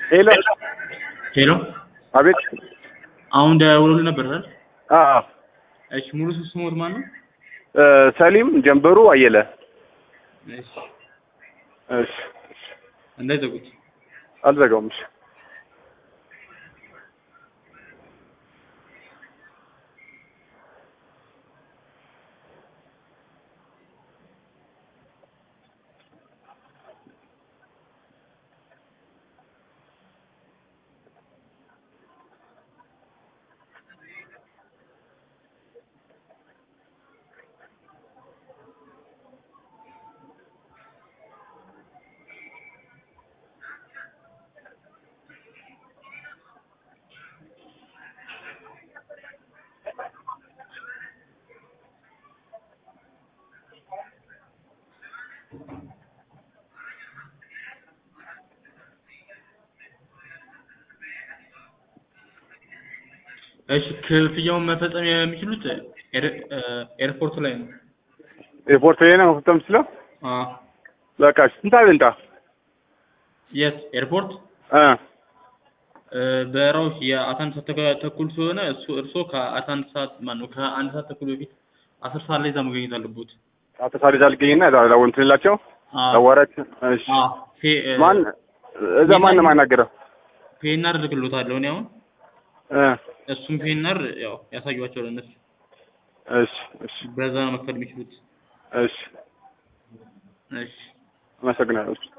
ሄሎ ሄሎ አቤት አሁን ደውሎልህ ነበር አይደል? አ እሺ ሙሉ ስሞት ማን ነው? እ ሰሊም ጀንበሩ አየለ እሺ እሺ እንዳይዘጉት። አልዘጋውም እሺ እሺ ክፍያውን መፈጸም የሚችሉት ኤር- እ ኤርፖርት ላይ ነው። ሪፖርት ላይ ነው መፍጠም ስለው አ በቃ እሺ ስንት አለ እንታ የት ኤርፖርት እ እ በረራው የአስራ አንድ ሰዓት ተኩ- ተኩል ስለሆነ እሱ እርሶ ከአስራ አንድ ሰዓት ማነው ከአንድ ሰዓት ተኩል በፊት አስር ሰዓት ላይ እዛ መገኘት አለቦት። አቶ ሳሪዛ ልገኝና እዛ ላው እንትን ላቸው አ አዋራች እሺ አ ፔ እ ማን እዛ ማን ነው የማናገረው ፔናር እልክልዎታለሁ እኔ አሁን እ እሱም ፔናር ያው ያሳዩዋቸው ለእነሱ እሺ እሺ በዛ ነው መክፈል የሚችሉት። እሺ እሺ አመሰግናለሁ